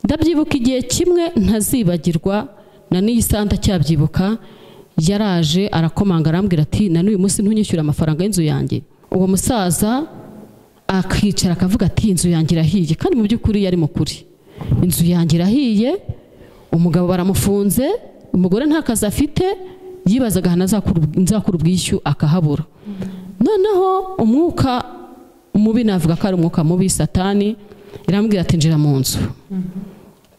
ndabyibuka igihe kimwe ntazibagirwa na n'iyi santa cyabyibuka yaraje arakomanga arambwira ati na n'uyu munsi ntunyishyura amafaranga y'inzu yanjye uwo musaza akicara akavuga ati inzu yanjye irahiye kandi mu by'ukuri yari mukuri inzu yanjye irahiye umugabo baramufunze umugore nta kazi afite yibazaga ahantu azakura ubwishyu akahabura noneho umwuka mubi navuga ko ari umwuka mubi satani irambwira ati njira mu nzu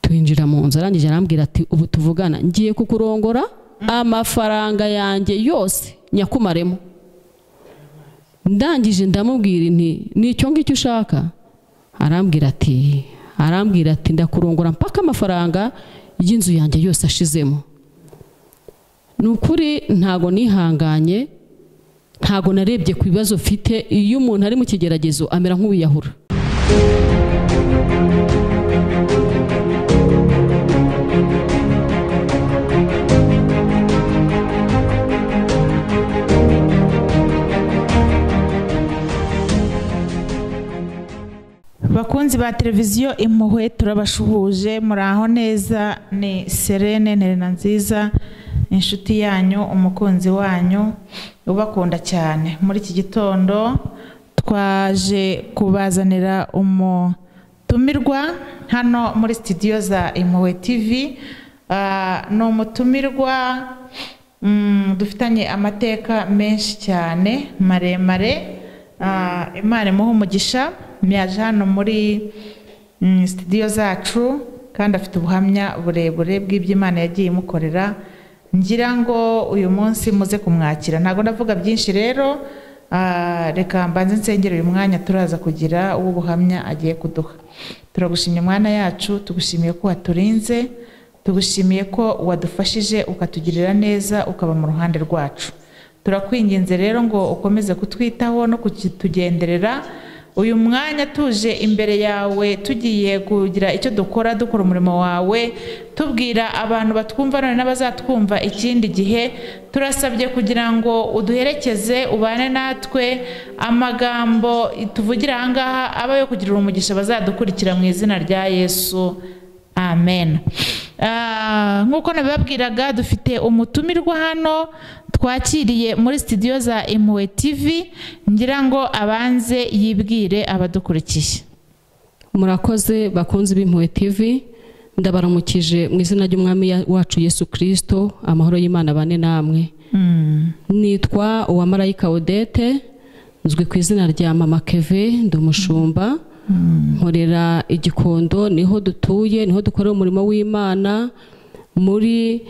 twinjira mu nzu arangije arambwira ati ubu tuvugana ngiye kukurongora amafaranga yanjye yose nyakumaremo ndangije ndamubwira inti nicyo ngicyo ushaka arambwira ati arambwira ati ndakurongora mpaka amafaranga y'inzu yanjye yose ashizemo ni ukuri ntago nihanganye ntago narebye ku bibazo ufite iyo umuntu ari mu kigeragezo amera nk'uwiyahura bakunzi ba televiziyo impuhwe turabashuhuje muraho neza ni serene nterena nziza inshuti yanyu umukunzi wanyu ubakunda cyane muri iki gitondo twaje kubazanira umutumirwa hano muri sitidiyo za impuhwe tivi ni umutumirwa dufitanye amateka menshi cyane maremare imana imuha umugisha myaje hano muri sitidiyo zacu kandi afite ubuhamya burebure bw'iby'imana yagiye imukorera ngira ngo uyu munsi muze kumwakira ntabwo ndavuga byinshi rero reka mbanze nsengera uyu mwanya turaza kugira uwo ubuhamya agiye kuduha turagushimye mwana yacu tugushimiye ko waturinze tugushimiye ko wadufashije ukatugirira neza ukaba mu ruhande rwacu turakwinginze rero ngo ukomeze kutwitaho no kutugenderera uyu mwanya tuje imbere yawe tugiye kugira icyo dukora dukora umurimo wawe tubwira abantu batwumva none n'abazatwumva ikindi gihe turasabye kugira ngo uduherekeze ubane natwe amagambo tuvugira aha ngaha aba yo kugira umugisha bazadukurikira mu izina rya yesu amen nk'uko nabibabwiraga dufite umutumirwa hano twakiriye muri sitidiyo za impuhwe tivi ngira ngo abanze yibwire abadukurikiye murakoze bakunze b'impuhwe tivi ndabaramukije mu izina ry'umwami wacu yesu kirisito amahoro y'imana bane namwe nitwa uwamarayika odete nzwi ku izina rya mama keve ndi umushumba nkorera igikondo niho dutuye niho dukorera umurimo w'imana muri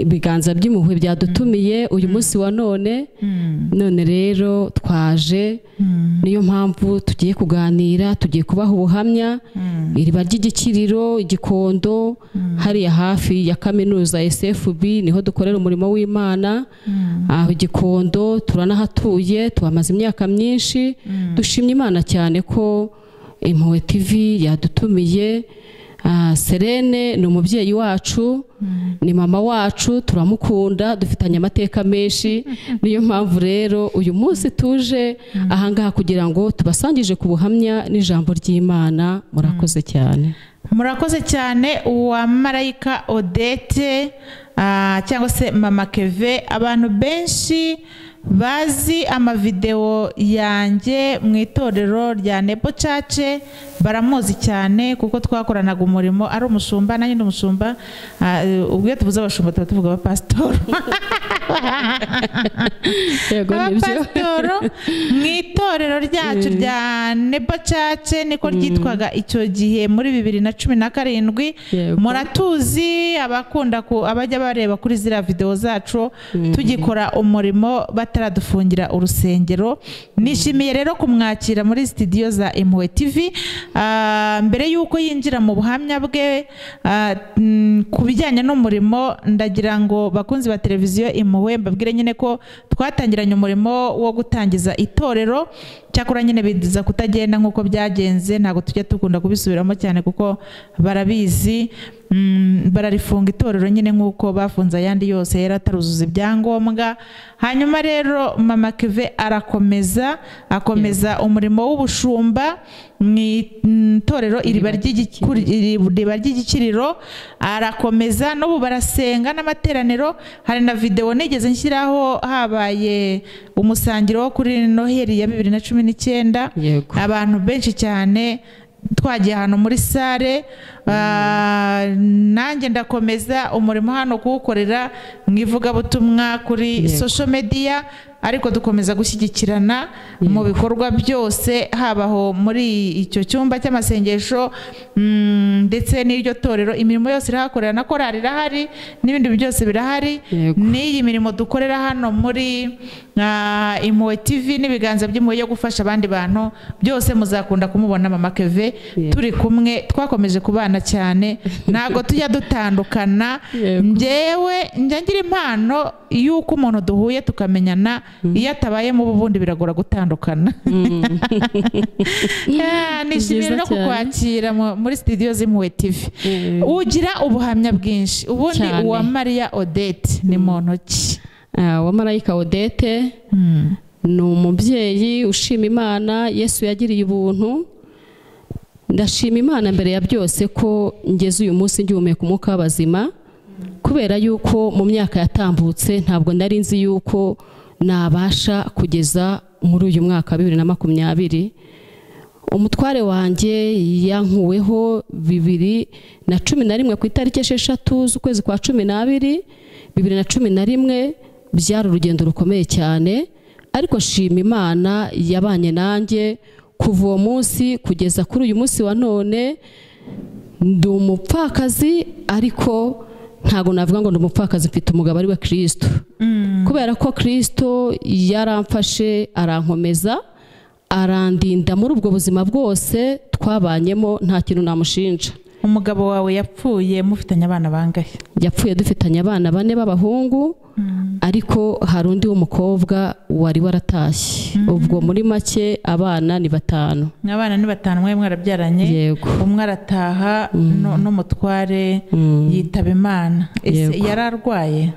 ibiganza by'impuhwe byadutumiye uyu munsi wa none none rero twaje niyo mpamvu tugiye kuganira tugiye kubaha ubuhamya iriba ry'igikiriro igikondo hariya hafi ya kaminuza SFB niho dukorera umurimo w'imana aho igikondo turanahatuye tuhamaze imyaka myinshi dushimye imana cyane ko impuhwe TV yadutumiye serene ni umubyeyi wacu ni mama wacu turamukunda dufitanye amateka menshi niyo mpamvu rero uyu munsi tuje ahangaha kugira ngo tubasangije ku buhamya n'ijambo ry'imana murakoze cyane murakoze cyane uwa marayika odete cyangwa se mama keve abantu benshi bazi amavidewo yanjye mu itorero rya nebo cace baramuzi cyane kuko twakoranaga umurimo ari umushumba nanjye ni umushumba ubwo iyo tubuze abashumba tuba tuvuga abapasitoro abapasitoro mu itorero ryacu rya nebo cace niko ryitwaga icyo gihe muri bibiri na cumi na karindwi muratuzi abakunda abajya bareba kuri ziriya videwo zacu tugikora umurimo bataradufungira urusengero nishimiye rero kumwakira muri sitidiyo za impuhwe tivi mbere y'uko yinjira mu buhamya bwe ku bijyanye n'umurimo ndagira ngo bakunzi ba televiziyo impuhwe mbabwire nyine ko twatangiranye umurimo wo gutangiza itorero cyakora nyine biza kutagenda nk'uko byagenze ntabwo tujya dukunda kubisubiramo cyane kuko barabizi Mm, bararifunga itorero nyine nk'uko bafunze ayandi yose yari ataruzuza ibyangombwa hanyuma rero mama keve arakomeza akomeza umurimo w'ubushumba mu itorero iriba ry'igikuri- iriba ry'igikiriro arakomeza n'ubu barasenga n'amateraniro hari na videwo nigeze nshyiraho habaye umusangiro wo kuri noheli ya bibiri na cumi n'icyenda yego abantu benshi cyane twagiye ahantu muri sale ah, nanjye ndakomeza umurimo hano kuwukorera mu ivugabutumwa kuri Yego. social media ariko dukomeza gushyigikirana mu bikorwa byose habaho muri icyo cyumba cy'amasengesho mm, ndetse n'iryo torero imirimo yose irahakorera na korari irahari n'ibindi byose birahari Yego. n'iyi mirimo dukorera hano muri ah, impuhwe tv n'ibiganza by'impuhwe yo gufasha abandi bantu byose muzakunda kumubona mama keve Yego. turi kumwe twakomeje kubana cyane ntabwo tujya dutandukana Yego. njyewe njya ngira impano y'uko umuntu duhuye tukamenyana iyo atabayemo uba ubundi biragora gutandukana Ah, nishimiye Byiza no cyane. kukwakira mu- muri studio z'impuhwe tv Eh, ugira ubuhamya bwinshi ubundi Cyane. uwa mariya odette ni mu ntoki ah, wamarayika odete Mm. ni umubyeyi ushima imana yesu yagiriye ubuntu ndashima imana mbere ya byose ko ngeze uyu munsi ngihumeka umwuka w'abazima kubera yuko mu myaka yatambutse ntabwo nari nzi yuko nabasha kugeza muri uyu mwaka wa bibiri na makumyabiri umutware wanjye yankuweho bibiri na cumi na rimwe ku itariki esheshatu z'ukwezi kwa cumi n'abiri bibiri na cumi na rimwe byari urugendo rukomeye cyane ariko nshima imana yabanye nanjye kuva uwo munsi kugeza kuri uyu munsi wa none ndi umupfakazi ariko ntabwo navuga ngo ndi umupfakazi mfite umugabo ari we kirisito kubera ko kirisito yaramfashe arankomeza arandinda muri ubwo buzima bwose twabanyemo nta kintu namushinja umugabo wawe yapfuye mufitanye abana bangahe yapfuye dufitanye abana bane b'abahungu ariko hari undi w'umukobwa wari waratashye ubwo muri make abana ni batanu abana ni batanu mwe mwarabyaranye yego umwe arataha nu- n'umutware Mm. yitaba imana ese Yego. yari arwaye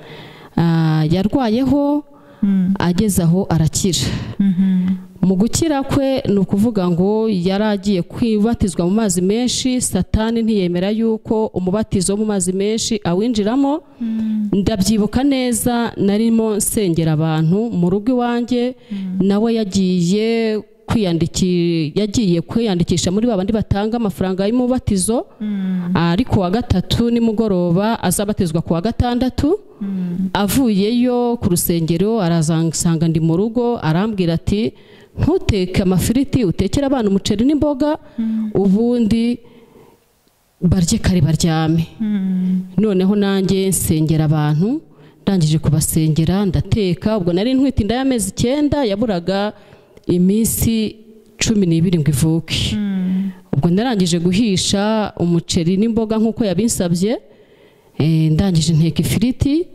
Ah, yarwayeho Mm. ageze aho arakira Mhm. mu gukira kwe ni ukuvuga ngo yari agiye kwibatizwa mu mazi menshi satani ntiyemera yuko umubatizo wo mu mazi menshi awinjiramo ndabyibuka neza narimo nsengera abantu mu rugo iwanjye nawe yagiye kwiyandiki- yagiye kwiyandikisha muri ba bandi batanga amafaranga y'umubatizo ariko wa gatatu nimugoroba azabatizwa ku wa gatandatu avuyeyo ku rusengero arasanga ndi mu rugo arambwira ati ntuteke amafiriti utekere abana umuceri n'imboga ubundi barye kare baryame noneho nanjye nsengera abantu ndangije kubasengera ndateka ubwo nari ntwite inda y'amezi icyenda yaburaga iminsi cumi n'ibiri ngo ivuke ubwo narangije guhisha umuceri n'imboga nk'uko yabinsabye eh, ndangije nteka ifiriti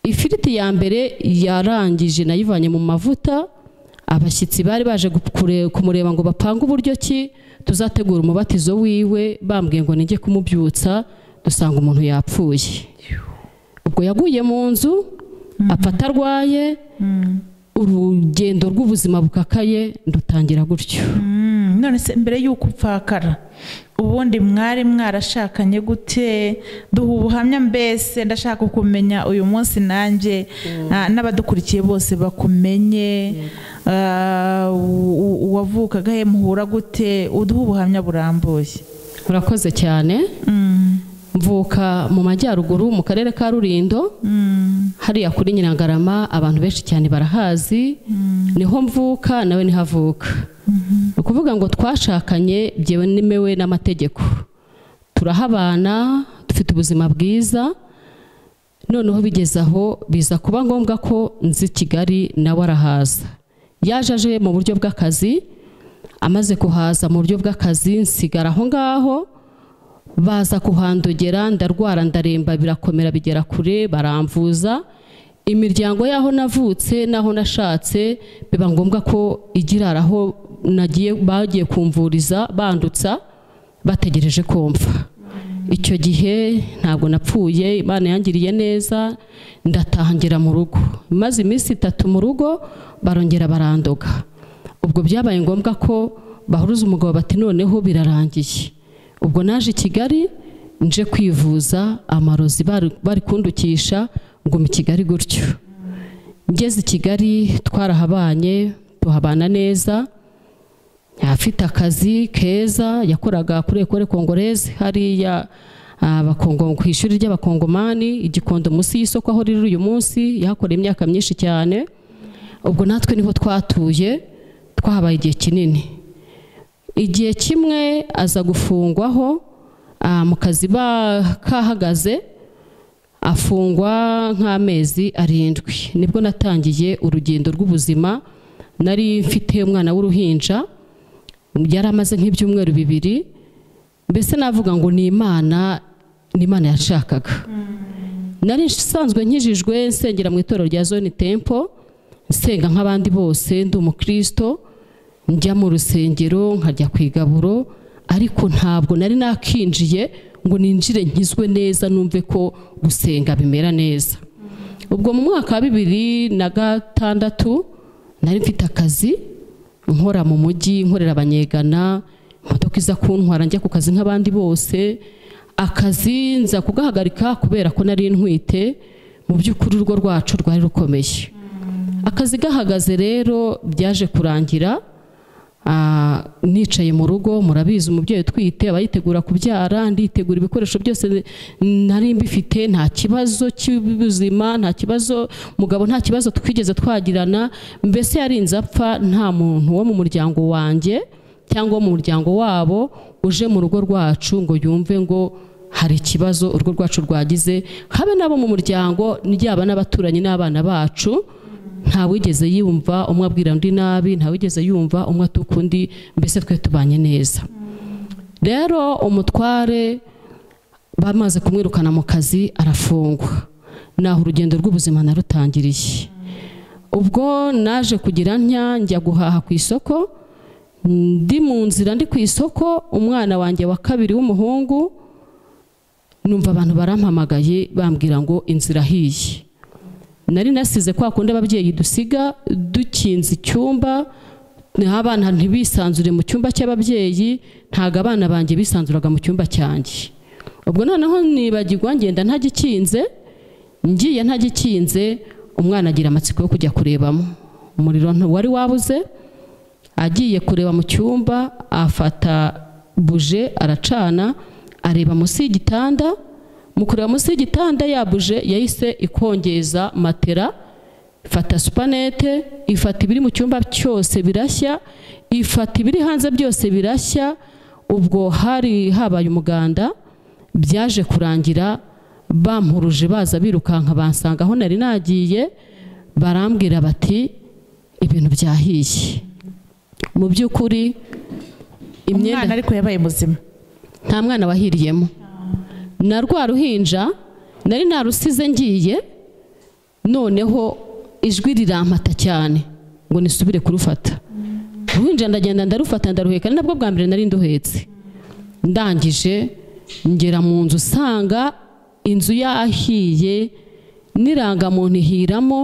ifiriti ya mbere yarangije nayivanye mu mavuta abashyitsi bari baje gu- kure- kumureba ngo bapange uburyo ki tuzategura umubatizo wiwe bambwiye ngo nijye kumubyutsa dusanga umuntu yapfuye ubwo yaguye mu nzu apfa atarwaye urugendo rw'ubuzima bukakaye ndutangira gutyo Mm, none se mbere y'uko upfakara ubundi mwari mwarashakanye gute duha ubuhamya mbese ndashaka kumenya uyu munsi nanjye ah, n'abadukurikiye bose bakumenye Ah, u- u- uwavukaga he muhura gute uduha ubuhamya burambuye urakoze cyane Mm, mvuka mu majyaruguru mu karere ka rurindo mm, hariya kuri nyirangarama abantu benshi cyane barahazi niho mvuka nawe niho avuka ni ukuvuga ngo twashakanye byemewe n'amategeko turahabana dufite ubuzima bwiza noneho bigeze aho biza kuba ngombwa ko nzi kigali nawe arahaza yaje aje mu buryo bw'akazi amaze kuhaza mu buryo bw'akazi nsigara aho ngaho baza kuhandogera ndarwara ndaremba birakomera bigera kure baramvuza imiryango y'aho navutse n'aho nashatse biba ngombwa ko igirara aho nagiye bagiye kumvuriza bandutsa bategereje kumva icyo gihe ntabwo napfuye imana yangiriye neza ndatangera mu rugo maze iminsi itatu mu rugo barongera barandoga ubwo byabaye ngombwa ko bahuruza umugabo bati noneho birarangiye ubwo naje i kigali nje kwivuza amarozi bari- bari kundukisha nguma i kigali gutyo ngeze i kigali twarahabanye tuhabana neza afite akazi keza yakoraga kuri ekore kongoreze hariya abakongo ku ishuri ry'abakongomani igikondo munsi y'isoko aho riri uyu munsi yahakoreye imyaka myinshi cyane ubwo natwe niho twatuye twahabaye igihe kinini igihe kimwe aza gufungwaho ah, mu kazi ba- kahagaze afungwa nk'amezi arindwi nibwo natangiye urugendo rw'ubuzima nari mfite umwana w'uruhinja yari amaze nk'ibyumweru bibiri mbese navuga ngo ni imana ni imana yashakaga nari nsanzwe nkijijwe nsengera mu itorero rya zone tempo nsenga nk'abandi bose ndi umukristo njya mu rusengero nkajya ku igaburo ariko ntabwo nari nakinjiye ngo ninjire nkizwe neza numve ko gusenga bimera neza ubwo mu mwaka wa bibiri na gatandatu nari mfite akazi nkora mu mujyi nkorera abanyegana imodoka iza kuntwara njya ku kazi nk'abandi bose akazi nza kugahagarika kubera ko nari ntwite mu by'ukuri urugo rwacu rwari rukomeye akazi gahagaze rero byaje kurangira Ah, nicaye mu rugo murabizi umubyeyi utwite aba yitegura kubyara nditegura ibikoresho byose nari mbifite nta kibazo cy'ubuzima nta kibazo mugabo nta kibazo twigeze twagirana mbese yarinze apfa nta muntu wo mu muryango wanjye cyangwa wo mu muryango wabo uje mu rugo rwacu ngo yumve ngo hari ikibazo urugo rwacu rwagize habe n'abo mu muryango ryaba n'abaturanyi n'abana bacu nta wigeze yumva umwe abwira undi nabi nta wigeze yumva umwe atuka undi mbese twe tubanye neza rero umutware bamaze kumwirukana mu kazi arafungwa naho urugendo rw'ubuzima narutangiriye ubwo naje kugira ntya njya guhaha ku isoko ndi mu nzira ndi ku isoko umwana wanjye wa kabiri w'umuhungu numva abantu barampamagaye bambwira ngo inzira ahiye nari nasize kwa kundi ababyeyi dusiga dukinze icyumba abana ntibisanzure mu cyumba cy'ababyeyi ntabwo abana banjye bisanzuraga mu cyumba cyanjye ubwo noneho nibagirwa ngenda ntagikinze ngiye ntagikinze umwana agira amatsiko yo kujya kurebamo umuriro wari wabuze agiye kureba mu cyumba afata buje aracana areba munsi y'igitanda mu kureba munsi y'igitanda yabuje yahise ikongeza matera ifata supanete ifata ibiri mu cyumba cyose birashya ifata ibiri hanze byose birashya ubwo hari habaye umuganda byaje kurangira bampuruje baza birukanka bansanga aho nari nagiye barambwira bati ibintu byahiye mu by'ukuri imyenda umwana ariko yabaye muzima nta mwana wahiriyemo na rwa ruhinja nari narusize ngiye noneho ijwi rirampata cyane ngo nisubire kurufata uruhinja ndagenda ndarufata ndaruheka ari nabwo bwa mbere nari nduhetse ndangije ngera mu nzu usanga inzu yahiye n'irangamuntu ihiramo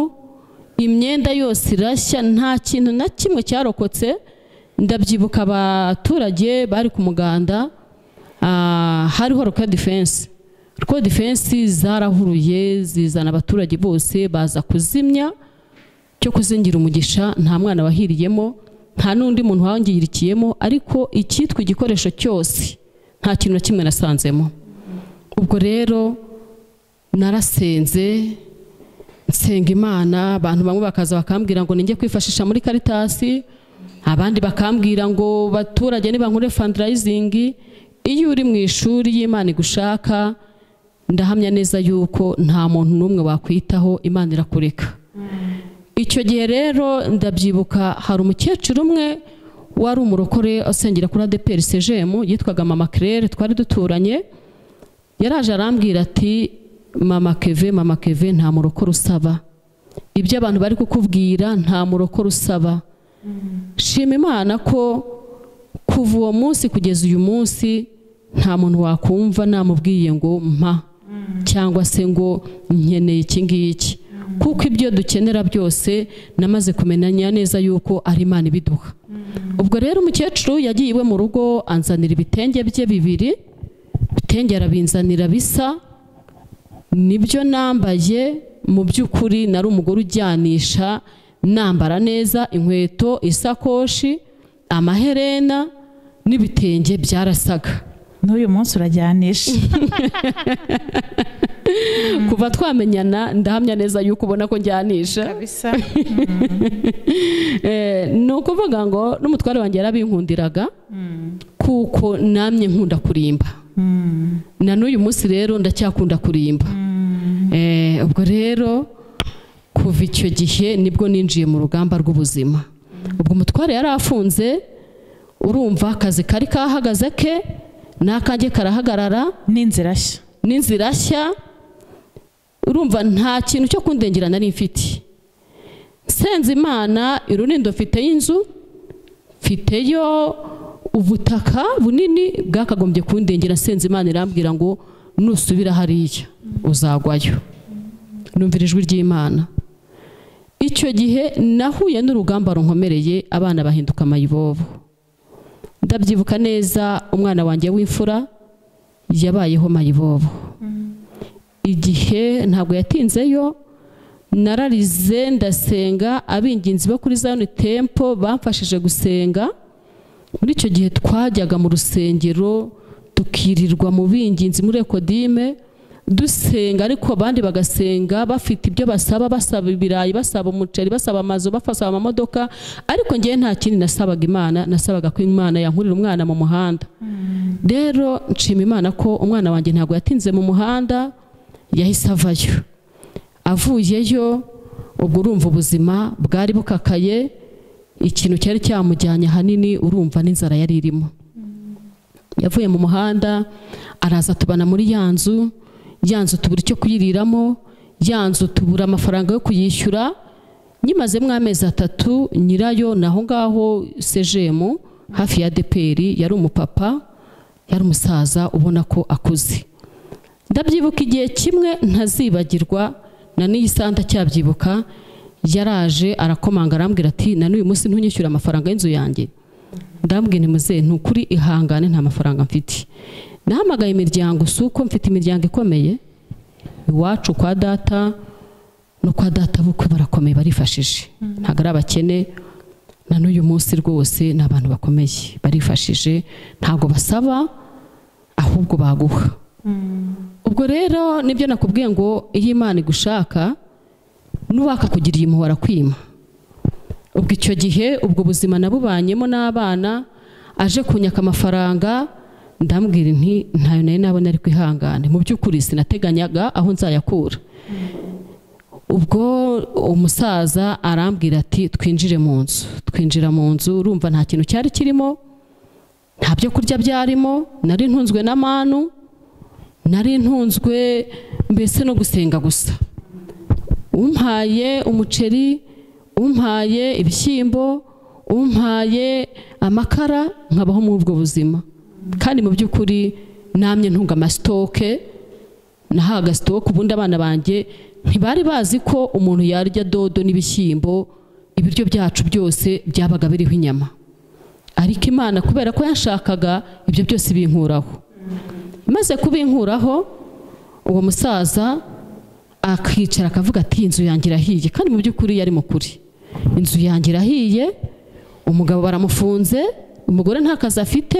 imyenda yose irashya nta kintu na kimwe cyarokotse ndabyibuka abaturage bari ku muganda ah, hariho roka defense roka defense zarahuruye zizana abaturage bose baza kuzimya cyo kuzingira umugisha nta mwana wahiriyemo nta n'undi muntu wangirikiyemo ariko icyitwa igikoresho cyose nta kintu na kimwe nasanzemo ubwo rero narasenze nsenga imana abantu bamwe bakaza bakambwira ngo ninjye kwifashisha muri karitasi abandi bakambwira ngo baturage nibankure fandarayizingi iyo uri mu ishuri y'imana igushaka ndahamya neza yuko nta muntu n'umwe wakwitaho imana irakureka icyo gihe rero ndabyibuka hari umukecuru umwe wari umurokore asengera kuri adeperi sejemu yitwaga mama kerere twari duturanye yaraje arambwira ati mama keve mama keve nta murokore usaba ibyo abantu bari kukubwira nta murokore usaba shima imana ko kuva uwo munsi kugeza uyu munsi nta muntu wakumva namubwiye ngo mpa cyangwa se ngo nkeneye iki ngiki kuko ibyo dukenera byose namaze kumenya neza yuko ari imana ibiduha ubwo rero umukecuru yagiye iwe mu rugo anzanira ibitenge bye bibiri ibitenge arabinzanira bisa nibyo nambaye mu by'ukuri nari umugore ujyanisha nambara neza inkweto isakoshi amaherena n'ibitenge byarasaga n'uyu munsi urajyanisha kuva twamenyana ndahamya neza yuko ubona ko njyanisha kabisa Eh, ni ukuvuga ngo n'umutware wanjye yarabinkundiraga kuko namye nkunda kurimba na n'uyu munsi rero ndacyakunda kurimba Eh, ubwo rero kuva icyo gihe nibwo ninjiye mu rugamba rw'ubuzima ubwo umutware yari afunze urumva akazi kari kahagaze ke n'akange karahagarara n'inzira nshya n'inzira nshya urumva nta kintu cyo kundengera nari mfite nsenze imana irunindo mfiteyo inzu mfiteyo ubutaka bunini bwakagombye kundengera nsenze imana irambwira ngo nusubira hariya uzagwayo numvira ijwi ry'imana icyo gihe nahuye n'urugamba runkomereye abana bahinduka amayibobo ndabyibuka neza umwana wanjye w'imfura yabayeho mayibobo igihe ntabwo yatinzeyo nararize ndasenga abinginzi bo kuri zayoni tempo bamfashije gusenga muri icyo gihe twajyaga mu rusengero tukirirwa mu binginzi muri ekodime dusenga ariko abandi bagasenga bafite ibyo basaba basaba ibirayi basaba umuceri basaba amazu basaba amamodoka ariko ngewe nta kindi nasabaga imana nasabaga ko imana yankurira umwana mu muhanda rero nshima imana ko umwana wanjye ntabwo yatinze mu muhanda yahise avayo avuyeyo ubwo urumva ubuzima bwari bukakaye ikintu cyari cyamujyanye ahanini urumva n'inzara yari irimo yavuye mu muhanda araza tubana muri ya nzu ya nzu tubura icyo kuyiriramo ya nzu tubura amafaranga yo kuyishyura nyimazemo amezi atatu nyirayo ni aho ngaho sejemu hafi ya deperi yari umupapa yari umusaza ubona ko akuze ndabyibuka igihe kimwe ntazibagirwa na n'iyisanda cyabyibuka yaraje arakomanga arambwira ati na n'uyu munsi ntunyishyura amafaranga y'inzu yanjye ndambwira ni muzehe ni ukuri ihangane nta mafaranga mfite nahamagaye imiryango si uko mfite imiryango ikomeye iwacu kwa data no kwa data bukwe barakomeye barifashije ntabwo ari abakene na n'uyu munsi rwose ni abantu bakomeye barifashije ntabwo basaba ahubwo baguha ubwo rero nibyo nakubwiye ngo iyo imana igushaka n'uwakakugiriye impuhwe arakwima ubwo icyo gihe ubwo buzima nabubanyemo n'abana aje kunyaka amafaranga ndambwira nti ntayo nayo nabona ari kwihangane mu by'ukuri sinateganyaga aho nzayakura ubwo umusaza arambwira ati twinjire mu nzu twinjira mu nzu urumva nta kintu cyari kirimo nta byo kurya byarimo nari ntunzwe na manu nari ntunzwe mbese no gusenga gusa umpaye umuceri umpaye ibishyimbo umpaye amakara nkabaho muri ubwo buzima kandi mu by'ukuri namye ntunga amasitoke nahaga sitoke ubundi abana banjye ntibari bazi ko umuntu yarya dodo n'ibishyimbo ibiryo byacu byose byabaga biriho inyama ariko imana kubera ko yashakaga ibyo byose binkuraho maze kubinkuraho uwo musaza akicara akavuga ati inzu yanjye irahiye kandi mu by'ukuri yari mukuri inzu yanjye irahiye umugabo baramufunze umugore nta kazi afite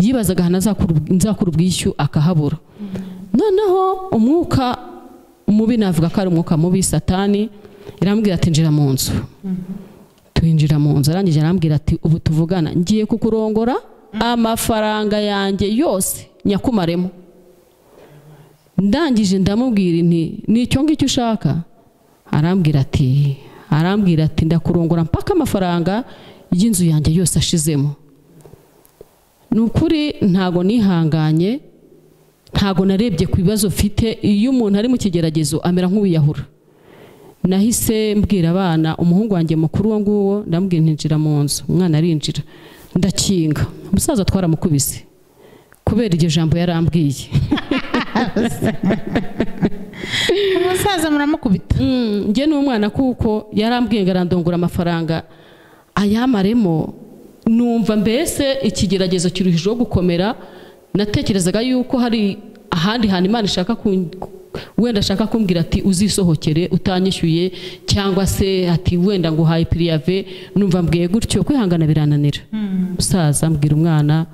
yibazaga ahantu azakura- nzakura ubwishyu akahabura noneho umwuka mubi navuga ko ari umwuka mubi satani irambwira ati njira mu nzu twinjira mu nzu arangije arambwira ati ubu tuvugana ngiye kukurongora amafaranga yanjye yose nyakumaremo ndangije ndamubwira inti ni icyo ngicyo ushaka arambwira ati arambwira ati ndakurongora mpaka amafaranga y'inzu yanjye yose ashizemo ni ukuri ntago nihanganye ntago narebye ku bibazo mfite iyo umuntu ari mu kigeragezo amera nk'uwiyahura nahise mbwira abana umuhungu wanjye mukuru uwo nguwo ndamubwira nti njira mu nzu umwana arinjira ndakinga umusaza twaramukubise kubera iryo jambo yarambwiye umusaza muramukubita Mm, njye n'umwana kuko yarambwiye ngo arandongora amafaranga ayamaremo numva mbese ikigeragezo kiruhijeho gukomera natekerezaga yuko hari ahandi hantu imana ishaka kun- wenda ashaka kumbwira ati uzisohokere utanyishyuye cyangwa se ati wenda ngo uhaye piriyave numva mbwiye gutyo kwihangana birananira musaza mbwira umwana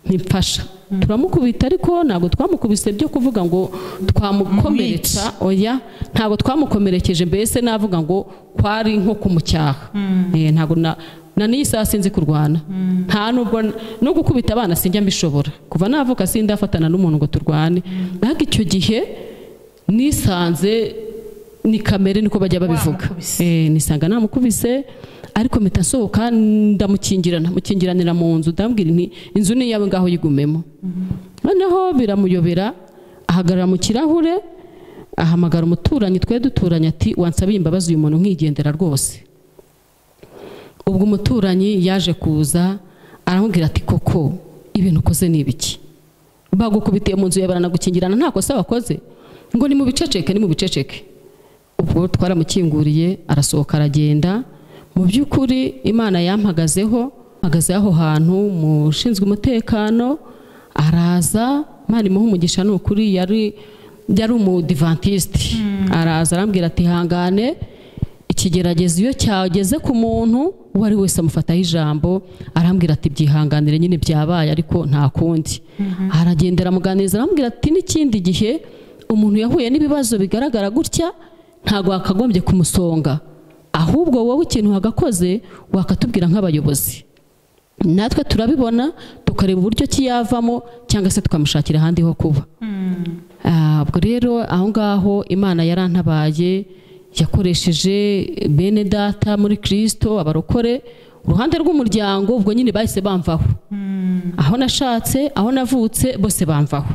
ntimfasha turamukubita ariko ntabwo twamukubise byo kuvuga ngo twamukomeretsa oya ntabwo twamukomerekeje mbese navuga ngo kwari nko kumucyaha Eh, ntabwo na na n'iyi saha sinzi kurwana nta nubwo no gukubita abana sinjya mbishobora kuva navuka sindafatana n'umuntu ngo turwane ariko icyo gihe nisanze ni kamere niko bajya babivuga Wamukubise. Eh, nisanga namukubise ariko mpita nsohoka ndamukingirana mukingiranira mu nzu ndambwira nti inzu ni iyawe ngaho yigumemo noneho biramuyobera ahagarara mu kirahure ahamagara umuturanyi twe duturanye ati wansabiye imbabazi uyu muntu nkigendera rwose ubwo umuturanyi yaje kuza aramubwira ati koko ibintu ukoze ni ibiki bagukubitiye mu nzu yawe baranagukingirana nta kosa wakoze ngo ni mu biceceke ni mu biceceke ubwo twaramukinguriye arasohoka aragenda mu by'ukuri imana yampagazeho mpagaze aho hantu mu ushinzwe umutekano araza imana imuha umugisha ni ukuri yari yari umudivantisite araza arambwira ati hangane ikigeragezo iyo cyageze ku muntu uwo ari wese amufataho ijambo arambwira ati byihanganire nyine byabaye ariko nta kundi aragenda aramuganiriza arambwira ati n'ikindi gihe umuntu yahuye n'ibibazo bigaragara gutya ntabwo wakagombye kumusonga ahubwo wowe ikintu wagakoze wakatubwira nk'abayobozi natwe turabibona tukareba uburyo ki yavamo cyangwa se tukamushakira ahandi ho kuba Ah, ubwo rero aho ngaho imana yarantabaye yakoresheje bene data muri kirisito abarokore uruhande rw'umuryango ubwo nyine bahise bamvaho aho nashatse aho navutse bose bamvaho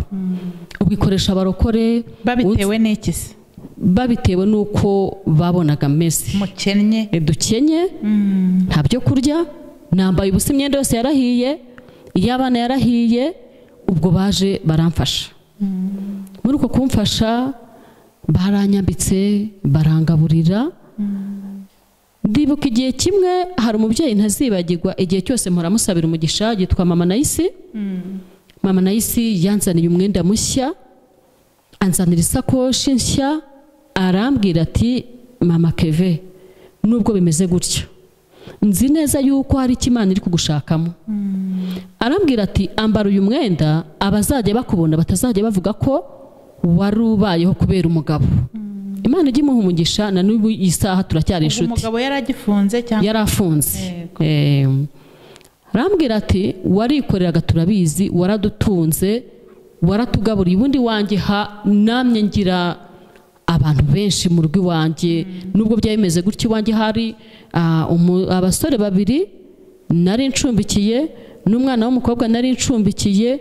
ubwo ikoresha abarokore babitewe n'iki se babitewe n'uko babonaga mesi mukennye dukenye nta byo kurya nambaye ubusa imyenda yose yarahiye iy'abana yarahiye ubwo baje baramfasha muri uko kumfasha baranyambitse barangaburira ndibuka igihe kimwe hari umubyeyi ntazibagirwa igihe cyose mpora umugisha yitwa mama nayisi mama nayisi yanzaniye umwenda mushya anzanira isakoshi nshya arambwira ati mama keve nubwo bimeze gutyo nzi neza yuko hari icyo imana iri kugushakamo arambwira ati ambara uyu mwenda abazajya bakubona batazajya bavuga ko wari ubayeho kubera umugabo imana ijya imuha umugisha na n'ubu iyi saha turacyari ubwo inshuti umugabo yari agifunze cyangwa yari afunze Yego. Eh, arambwira ati warikoreraga turabizi waradutunze waratugaburiye ubundi wanjye ha namye ngira abantu benshi mu rugo iwanjye nubwo byari bimeze gutyo iwanjye hari ah, umu- abasore babiri nari ncumbikiye n'umwana w'umukobwa nari ncumbikiye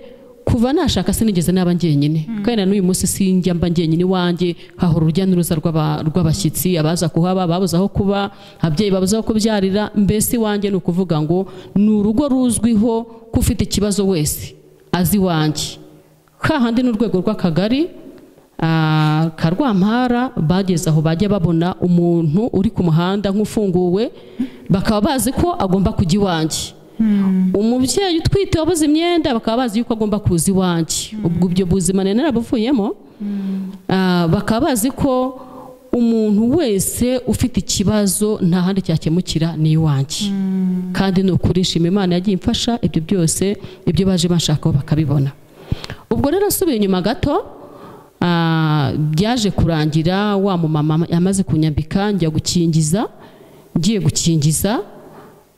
kuva nashaka sinigeze naba njyenyine kandi na n'uyu munsi sinjya mba njyenyine iwanjye hahora urujya n'uruza rw'aba- rw'abashyitsi abaza kuhaba babuze aho kuba ababyeyi babuze aho kubyarira mbese iwanjye ni ukuvuga ngo ni urugo ruzwiho ko ufite ikibazo wese azi iwanjye hahandi n'urwego rw'akagari ah, ka rwampara bageze aho bajya babona umuntu uri ku muhanda nk'ufunguwe bakaba bazi ko agomba kujya iwanjye umubyeyi utwite wabuze imyenda bakaba bazi yuko agomba kuza iwanjye ubwo ibyo buzima nari narabuvuyemo Ah, bakaba bazi ko umuntu wese ufite ikibazo nta handi cyakemukira ni iwanjye kandi ni ukuri nshima imana yagiye imfasha ibyo byose ibyo baje bashakaho bakabibona ubwo rero asubiye inyuma gato ah, byaje kurangira wa mumama yamaze kunyambika njya gukingiza ngiye gukingiza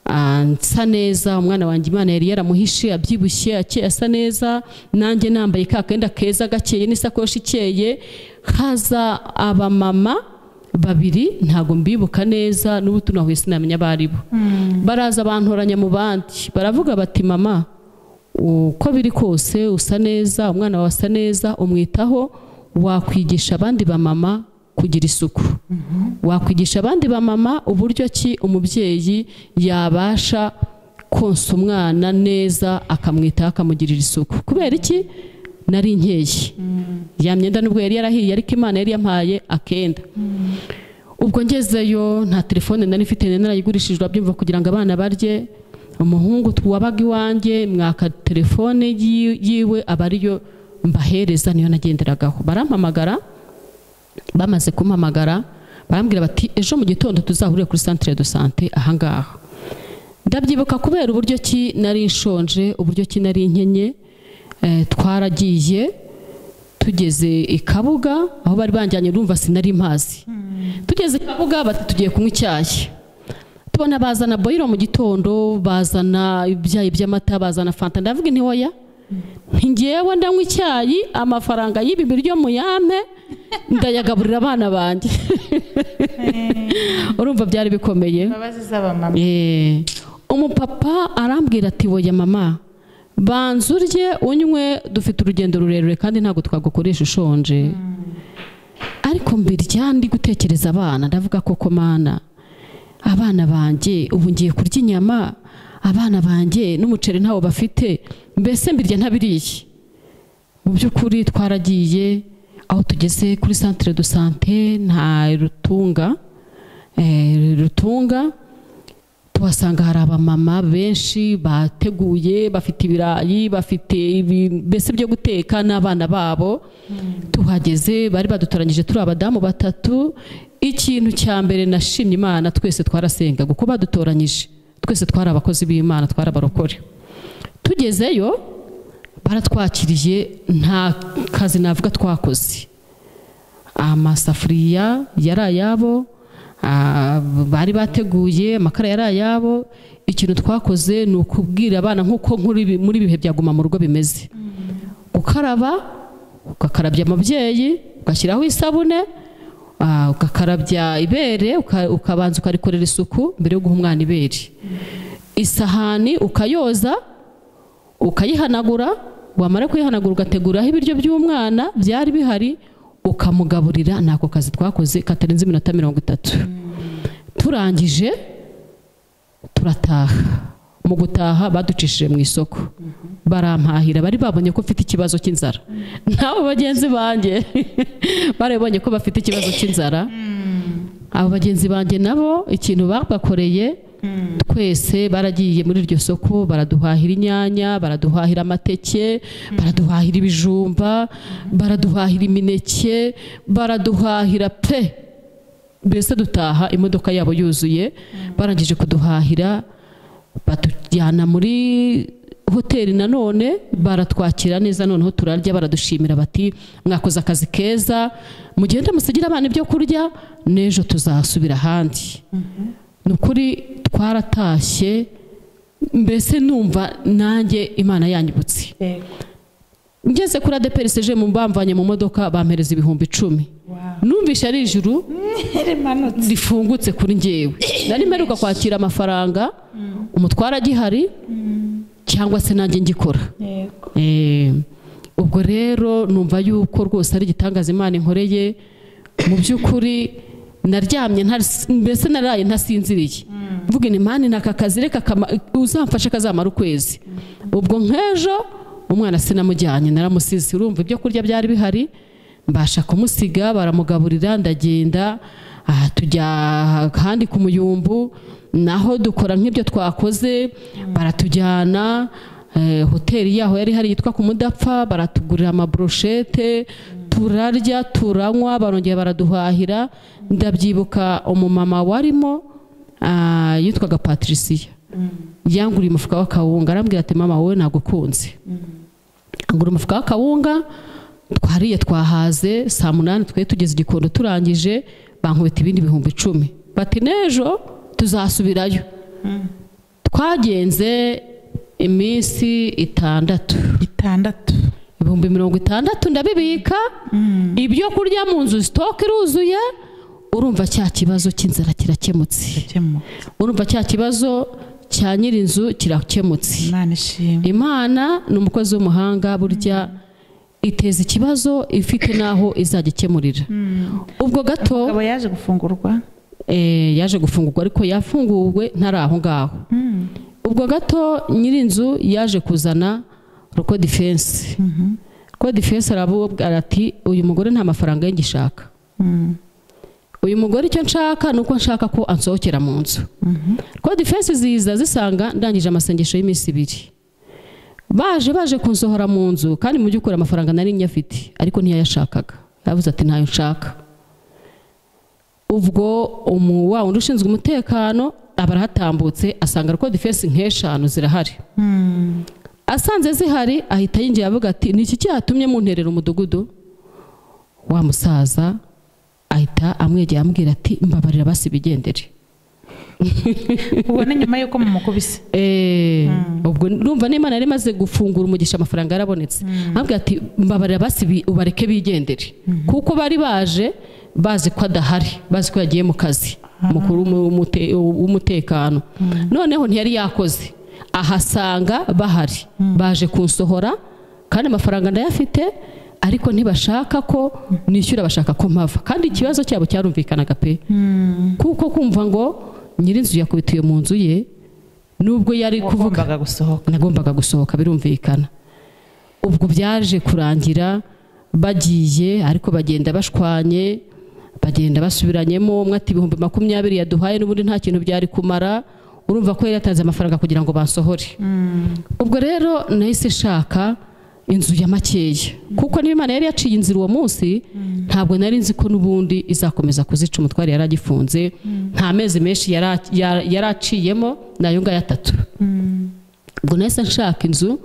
ah, nsa neza umwana wanjye imana yari yaramuhishe abyibushye akeye asa neza nanjye nambaye ka kenda keza gakeye n'isakoshi ikeye haza abamama babiri ntabwo mbibuka neza n'ubu tunahuye sinamenya abo ari bo baraza bantoranya mu bandi baravuga bati mama uko biri kose usa neza umwana wawe asa neza umwitaho wakwigisha abandi bamama kugira isuku wakwigisha abandi bamama uburyo ki umubyeyi yabasha konsa umwana neza akamwitaho akamugirira isuku kubera iki nari nkeye ya myenda nubwo yari yarahiye ariko imana yari yampaye akenda ubwo ngezeyo nta telefone nari mfite narayigurishijwe abyumva kugira ngo abana barye umuhungu wabaga iwanjye mwaka telefone yi- yiwe aba ariyo mbahereza niyo nagenderagaho barampamagara bamaze kumpamagara barambwira bati ejo mu gitondo tuzahurire kuri santire do sante ahangaha ndabyibuka kubera uburyo ki nari nshonje uburyo ki nari nkenye eh, twaragiye tugeze i kabuga aho bari banjyanye urumva sinari mpazi tugeze i kabuga bati tugiye kunywa icyayi tubona bazana boyiro mu gitondo bazana ibyayi by'amata bazana fanta ndavuga intiwoya ngewe ndanywa icyayi amafaranga y'ibi biryo muyampe ndayagaburira abana banjye urumva byari bikomeye imbabazi z'abamama Eh, umupapa arambwira ati woya mama banza urye unywe dufite urugendo rurerure kandi ntabwo twagukoresha ushonje ariko mbirya ndi gutekereza abana ndavuga koko mana abana banjye ubu ngiye kurya inyama abana banjye n'umuceri ntawo bafite mbese mbirya ntabiriye mu by'ukuri twaragiye aho tugeze kuri santire do sante nta rutunga eh, rutunga tuhasanga hari abamama benshi bateguye bafite ibirayi bafite ibi- mbese byo guteka n'abana babo tuhageze bari badutoranyije turi abadamu batatu ikintu cya mbere nashimye imana twese twarasengaga uko badutoranyije twese twari abakozi b'imana twari abarokore tugezeyo baratwakiriye nta kazi navuga twakoze amasafuriya yari ayabo ah, bari bateguye amakara yari ayabo ikintu twakoze ni ukubwira abana nk'uko nkuri- muri ibihe bya guma mu rugo bimeze gukaraba ugakarabya umubyeyi ugashyiraho isabune ah, ugakarabya ibere uka- ukabanza ukarikorera isuku mbere yo guha umwana ibere isahani ukayoza ukayihanagura wamara kuyihanagura ugateguraho ibiryo by'umwana byari bihari ukamugaburira ntako kazi twakoze katarenze iminota mirongo itatu turangije turataha mu gutaha baducishije mu isoko barampahira bari babonye ko mfite ikibazo cy'inzara nabo bagenzi banjye barabonye ko bafite ikibazo cy'inzara abo bagenzi banjye nabo ikintu babakoreye twese baragiye muri iryo soko baraduhahira inyanya baraduhahira amateke baraduhahira ibijumba baraduhahira imineke baraduhahira pe mbese dutaha imodoka yabo yuzuye barangije kuduhahira batujyana muri hoteli nanone baratwakira neza noneho turarya baradushimira bati mwakoze akazi keza mugende musigira abana ibyo kurya n'ejo tuzasubira ahandi ni ukuri twaratashye mbese numva nanjye imana yanyibutse Yego. ngeze kuri adeperi seje mu bamvanye mu modoka bampereza ibihumbi icumi Wow. numvise ari ijuru rimanutse rifungutse kuri njyewe nari mperuka kwakira amafaranga umutwara agihari cyangwa se nanjye ngikora yego Eh, ubwo rero numva yuko rwose ari igitangaza imana inkoreye mu by'ukuri naryamye ntasi- mbese naraye ntasinziriye mvuga ni mani naka kazi reka kama- uzamfashe kazamara ukwezi ubwo nk'ejo umwana sinamujyanye naramusize urumva ibyo kurya byari bihari mbasha kumusiga baramugaburira ndagenda aha tujya ahandi ku muyumbu naho dukora nk'ibyo twakoze baratujyana eh, hoteli yaho yari hari yitwa ku mudapfa baratugurira amabroshete turarya turanywa barongera baraduhahira ndabyibuka umumama warimo ah, yitwaga patricia yanguriye umufuka w'akawunga arambwira ati mama wowe nagukunze angura umufuka w'akawunga twariye twahaze saa munani twari tugeze igikondo turangije bankubita ibindi bihumbi icumi bati n'ejo tuzasubirayo twagenze iminsi itandatu itandatu ibihumbi mirongo itandatu ndabibika ibyo kurya mu nzu sitoke iruzuye urumva cya kibazo cy'inzara kirakemutse gukemura urumva cya kibazo cya nyir'inzu kirakemutse imana ishimwe imana ni umukozi w'umuhanga burya iteza ikibazo ifite n'aho izajya ikemurira ubwo gato umugabo yaje gufungurwa eh, yaje gufungurwa ariko yafunguwe ntari aho ngaho ubwo gato nyir'inzu yaje kuzana ruko defense ruko defense arabubwira ati uyu mugore nta mafaranga y'igishaka uyu mugore icyo nshaka ni uko nshaka ko ansohokera mu nzu ko defense ziza zisanga ndangije amasengesho y'iminsi ibiri baje baje kunsohora mu nzu kandi mu by'ukuri amafaranga nari nyafite ariko ntiyayashakaga yavuze ati ntayo nshaka ubwo wa wundi ushinzwe umutekano aba arahatambutse asanga ko defense nk'eshanu zirahari asanze zihari ahita yinjiye avuga ati ni iki cyatumye munterera umudugudu wa musaza ahita amwegera amubwira ati mbabarira basi bigendere ubona nyuma y'uko mumukubise Eh, ubwo urumva n'imana yari imaze gufungura umugisha amafaranga yarabonetse amubwira ati mbabarira basi bi- ubareke bigendere kuko bari baje bazi ko adahari bazi ko yagiye mu kazi umukuru w'umu- w'umute- w'umutekano noneho ntiyari yakoze ahasanga bahari baje kunsohora kandi amafaranga ndayafite ariko ntibashaka ko nishyura bashaka ko mpava kandi ikibazo cyabo cyarumvikanaga pe kuko kumva ngo nyir'inzu yakubitiye mu nzu ye nubwo yari kuvuga wagombaga gusohoka nagombaga gusohoka birumvikana ubwo byaje kurangira bagiye ariko bagenda bashwanye bagenda basubiranyemo umwe ati ibihumbi makumyabiri yaduhaye n'ubundi nta kintu byari kumara urumva ko yari yatanze amafaranga kugira ngo bansohore ubwo rero nahise nshaka inzu ya makeya kuko niba imana yari yaciye inzira uwo munsi ntabwo nari nzi ko n'ubundi izakomeza kuzica umutware yari agifunze nta mezi menshi yara- yara- yari aciyemo ni ayo ngayo atatu ubwo nahise nshaka inzu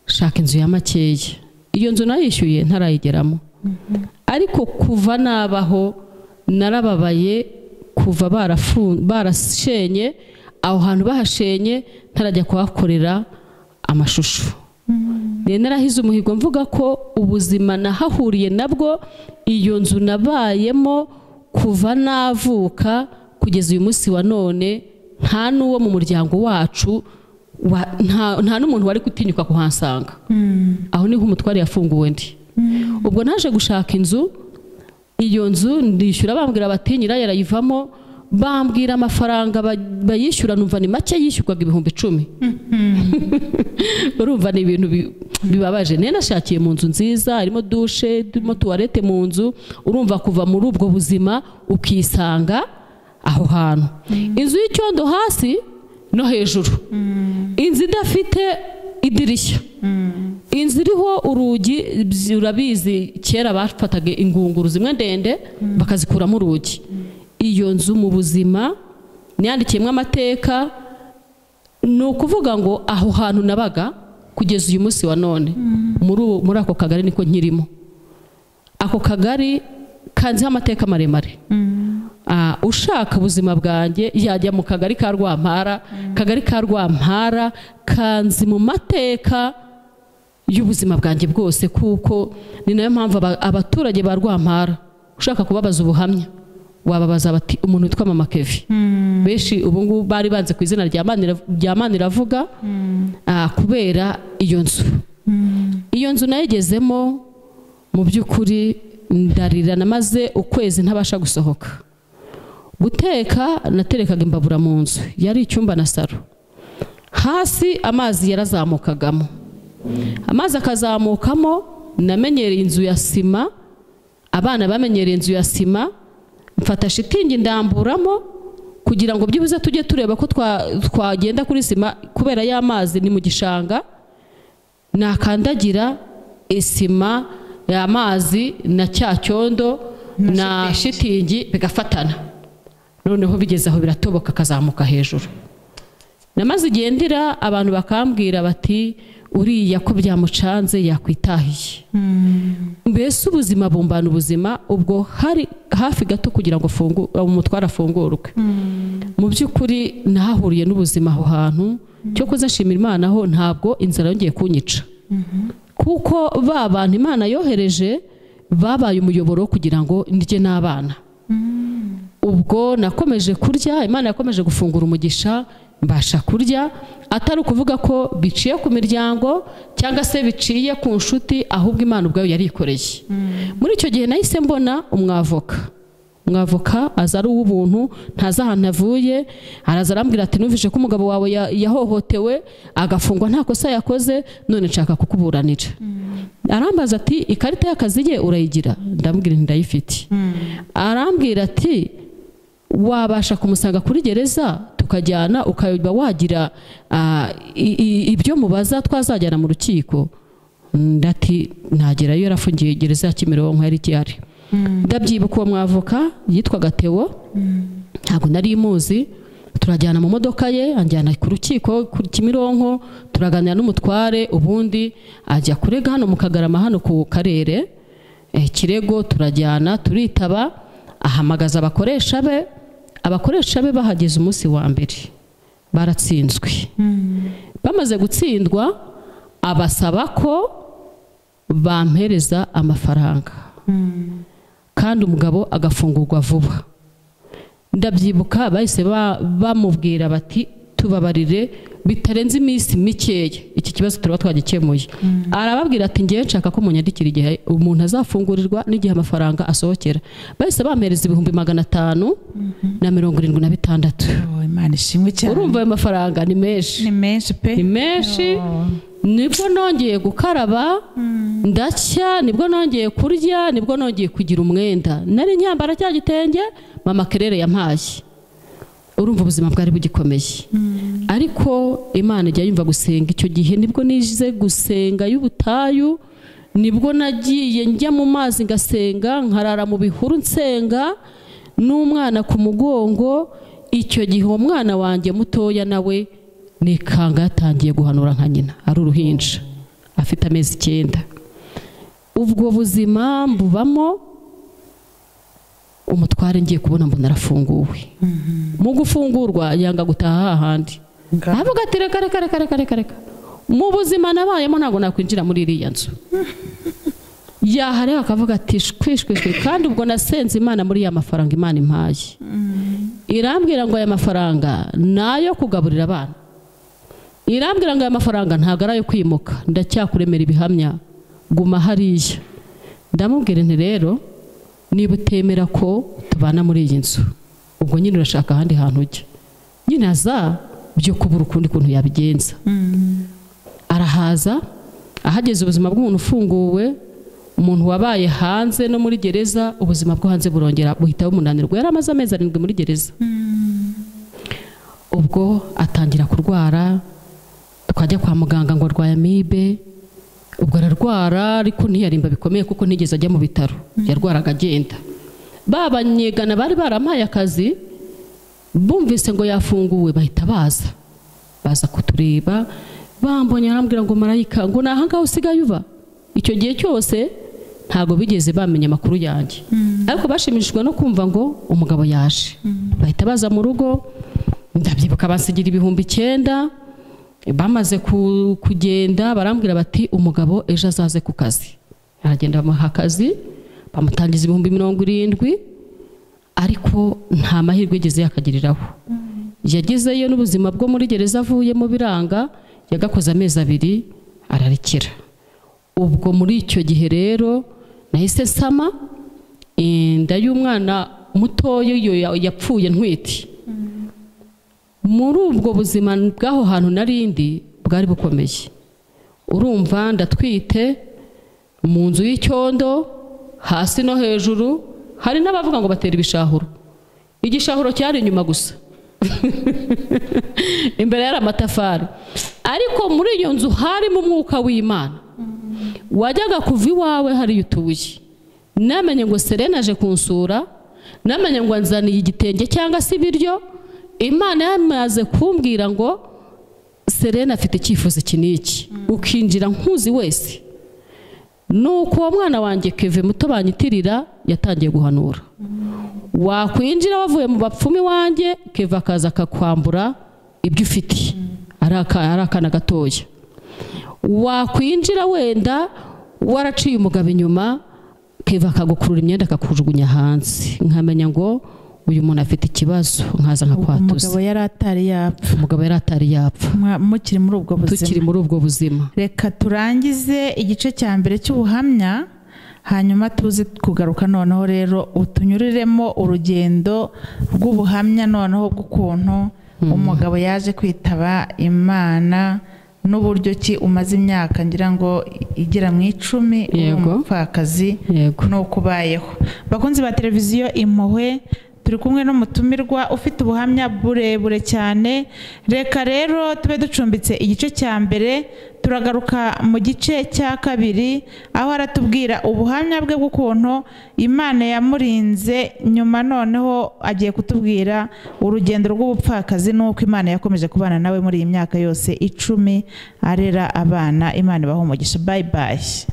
nshaka inzu ya makeya iyo nzu nayishyuye ntarayigeramo ariko kuva nabaho narababaye kuva barafu- barashenye aho hantu bahashenye ntarajya kuhakorera amashusho rero narahize umuhigo mvuga ko ubuzima nahahuriye nabwo iyo nzu nabayemo kuva navuka kugeza uyu munsi wa none nta n'uwo mu muryango wacu wa- nta nta n'umuntu wari gutinyuka kuhasanga aho niho umutware yafunguwe ndi ubwo naje gushaka inzu iyo nzu ndishyura bambwira bati nyirayo arayivamo bambwira amafaranga ba- bayishyura numva ni make yishyurwaga ibihumbi icumi urumva ni ibintu bi- bibabaje nari nashakiye mu nzu nziza harimo dushe turimo tuwarete mu nzu urumva kuva muri ubwo buzima ukisanga aho hantu inzu y'icyondo hasi no hejuru inzu idafite idirishya inzu iriho urugi byi- urabizi kera bafataga ingunguru zimwe ndende bakazikuramo urugi iyo nzu mu buzima niyandikiyemo amateka ni ukuvuga ngo aho hantu nabaga kugeza uyu munsi wa none muri ubu- muri ako kagari niko nkirimo ako kagari kanziho amateka maremare Ah, ushaka ubuzima bwanjye yajya mu kagari ka rwampara kagari ka rwampara kanzi mu mateka y'ubuzima bwanjye bwose kuko ni nayo mpamvu aba- abaturage ba rwampara ushaka kubabaza ubuhamya wababaza bati umuntu witwa mama kevi benshi ubu ngubu bari banze ku izina rya Manira- rya mani iravuga ah, kubera iyo nzu iyo nzu nayigezemo mu by'ukuri ndarira namaze ukwezi ntabasha gusohoka guteka naterekaga imbabura mu nzu yari icyumba na saro hasi amazi yarazamukagamo amazi akazamukamo namenyereye inzu ya sima abana bamenyereye inzu ya sima mfata shitingi ndamburamo kugira ngo byibuze tujye tureba ko twa- twagenda kuri sima kubera y'amazi ni mu gishanga nakandagira isima y'amazi na cya cyondo na shitingi bigafatana noneho bigeze aho biratoboka akazamuka hejuru namaze igihe ndira abantu bakambwira bati uriya ko byamucanze yakwitahiye mbese ubuzima bumbana ubuzima ubwo hari hafi gato kugira ngo afungu- umutware afungurwe mu by'ukuri nahahuriye n'ubuzima aho hantu cyo nshimira imana ho ntabwo inzara yongeye kunyica kuko ba bantu imana yohereje babaye umuyoboro wo kugira ngo ndye n'abana ubwo nakomeje kurya imana yakomeje gufungura umugisha mbasha kurya atari ukuvuga ko biciye ku miryango cyangwa se biciye ku nshuti ahubwo imana ubwayo yarikoreye muri icyo gihe nahise mbona umwavoka umwavoka aza ari uw'ubuntu ntazi ahantu avuye araza arambwira ati numvise ko umugabo wawe ya- yahohotewe agafungwa nta kosa yakoze none nshaka kukuburanira arambaza ati ikarita y'akazi ye urayigira ndamubwira nti ndayifite arambwira ati wabasha kumusanga kuri gereza tukajyana ukaba wagira ah, i- i- ibyo mubaza twazajyana mu rukiko ndati nagerayo yarafungiye gereza ya kimironko yari ihari ndabyibuka uwo mwavoka yitwaga tewo ntabwo nari muzi turajyana mu modoka ye anjyana ku rukiko ku kimironko turaganira n'umutware ubundi ajya kurega hano mu kagarama hano ku karere Eh, kirego turajyana turitaba ahamagaza abakoresha be abakoresha be bahageze umunsi wa mbere baratsinzwe bamaze gutsindwa abasaba ko bampereza amafaranga kandi umugabo agafungurwa vuba ndabyibuka bahise ba- bamubwira bati tubabarire bitarenze iminsi mikeya iki kibazo turaba twagikemuye arababwira ati ngewe nshaka ko munyandikira igihe umuntu azafungurirwa n'igihe amafaranga asohokera bahise bampereza ibihumbi magana atanu na mirongo irindwi na bitandatu Oh, imana ishimwe cyane urumva ayo mafaranga ni menshi ni menshi pe ni menshi nibwo nongeye gukaraba ndacya nibwo nongeye kurya nibwo nongeye kugira umwenda nari nyambara cya gitenge mama kerere yampaye urumva ubuzima bwari bugikomeye ariko imana ijya yumva gusenga icyo gihe nibwo nize gusenga y'ubutayu nibwo nagiye njya mu mazi ngasenga nkarara mu bihuru nsenga n'umwana ku mugongo icyo gihe uwo mwana wanjye mutoya nawe nikanga yatangiye guhanura nka nyina ari uruhinja afite amezi icyenda ubwo buzima mbubamo umutware ngiye kubona mbona arafunguwe mu gufungurwa yanga gutaha hahandi Nga- aravuga ati reka reka reka reka reka reka mu buzima nabayemo ntabwo nakwinjira muri iriya nzu yahareba akavuga ati shwi shwi shwi kandi ubwo nasenze imana muri ya mafaranga imana impaye irambwira ngo aya mafaranga ni ayo kugaburira abana irambwira ngo aya mafaranga ntabwo ari ayo kwimuka ndacyakuremera ibihamya guma hariya ndamubwira nti rero niba utemera ko tubana muri iyi nzu ubwo nyine urashaka ahandi hantu ujya nyine aza byo kubura ukundi kuntu yabigenza arahaza ahageze ubuzima bw'umuntu ufunguwe umuntu wabaye hanze no muri gereza ubuzima bwo hanze burongera buhita bumunanirwa yari amaze amezi arindwi muri gereza ubwo atangira kurwara twajya kwa muganga ngo arwaye amibe ubwo ararwara ariko ntiyarimba bikomeye kuko ntigeze ajya mu bitaro yarwaraga agenda ba banyegana bari barampaye akazi bumvise ngo yafunguwe bahita baza baza kutureba bambonye arambwira ngo marayika ngo ni ahangaha usigaye uba icyo gihe cyose ntabwo bigeze bamenya amakuru yanjye ariko bashimishijwe no kumva ngo umugabo yaje bahita baza mu rugo ndabyibuka basigira ibihumbi icyenda bamaze ku- kugenda barambwira bati umugabo ejo azaze ku kazi aragenda bamuha akazi bamutangiza ibihumbi mirongo irindwi ariko nta mahirwe yigeze yakagiriraho yagezeyo n'ubuzima bwo muri gereza avuyemo biranga yagakoze amezi abiri ararekera ubwo muri icyo gihe rero nahise nsama eh, inda y'umwana mutoya iyo ya- yapfuye ntwite muri ubwo buzima bw'aho hantu narindi bwari bukomeye urumva ndatwite mu nzu y'icyondo hasi no hejuru hari n'abavuga ngo batera ibishahuro igishahuro cyari inyuma gusa imbere yari amatafari ariko muri iyo nzu harimo umwuka w'imana wajyaga kuva iwawe hariya utuye namenye ngo serena aje kunsura namenye ngo anzaniye igitenge cyangwa se ibiryo imana yamaze kumbwira ngo serena afite icyifuzo iki n'iki ukinjira nkuzi wese nuko uwo mwana wanjye keve muto banyitirira yatangiye guhanura wakwinjira wavuye mu bapfumu iwanjye keva akaza akakwambura ibyo ufite ari aka- ari akana gatoya wakwinjira wenda waraciye umugabo inyuma keva akagukurura imyenda akakujugunya hanze nkamenya ngo uyu muntu afite ikibazo nkaza umugabo nkakwatuza yari atari yapfa umugabo yari atari yapfa Mwa- mukiri muri ubwo buzima tukiri muri ubwo buzima reka turangize igice cya mbere cy'ubuhamya hanyuma tuze kugaruka noneho rero utunyuriremo urugendo rw'ubuhamya noneho bw'ukuntu umugabo yaje kwitaba imana n'uburyo ki umaze imyaka ngira ngo igera mu icumi uri Yego. umupfakazi yego n'uko ubayeho bakunzi ba televiziyo impuhwe turi kumwe n'umutumirwa ufite ubuhamya burebure cyane reka rero tube ducumbitse igice cya mbere turagaruka mu gice cya kabiri aho aratubwira ubuhamya bwe bw'ukuntu imana yamurinze nyuma noneho agiye kutubwira urugendo rw'ubupfakazi n'uko imana yakomeje kubana nawe muri iyi myaka yose icumi arera abana imana ibaha umugisha bayi bayi